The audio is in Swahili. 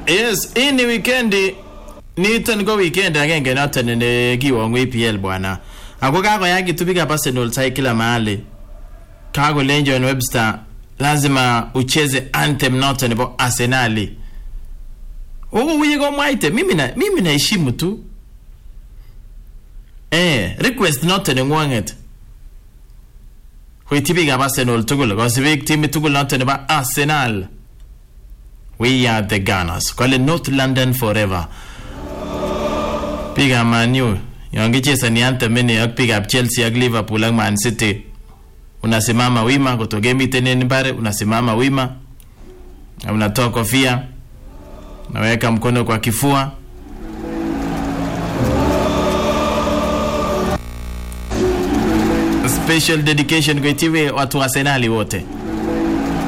Yes, hii ni wikendi niton ko weekend agenge noton nekiwongu EPL bwana. Ako kakoyakitu biikab Arsenal sai kila mahali. Kakolen John Webster lazima ucheze anthem noton nebo Arsenali. Huko kuye komwaite mimi na mimi naheshimu tu. Eh, request noton nengwanget. Koityi biikab Arsenal tugul, kosibik timit tugul noton nebo Arsenal. We are the Gunners. Kole North London forever. Biikab Man U, yon kichezani anthem ini ak biikab Chelsea ak Liverpool ak Man City, unasimama wima kutokemiten en mbare, unasimama wima na unatoa kofia, unaweka mkono kwa kifua. Special dedication kwa itiwe watu wa Arsenali wote.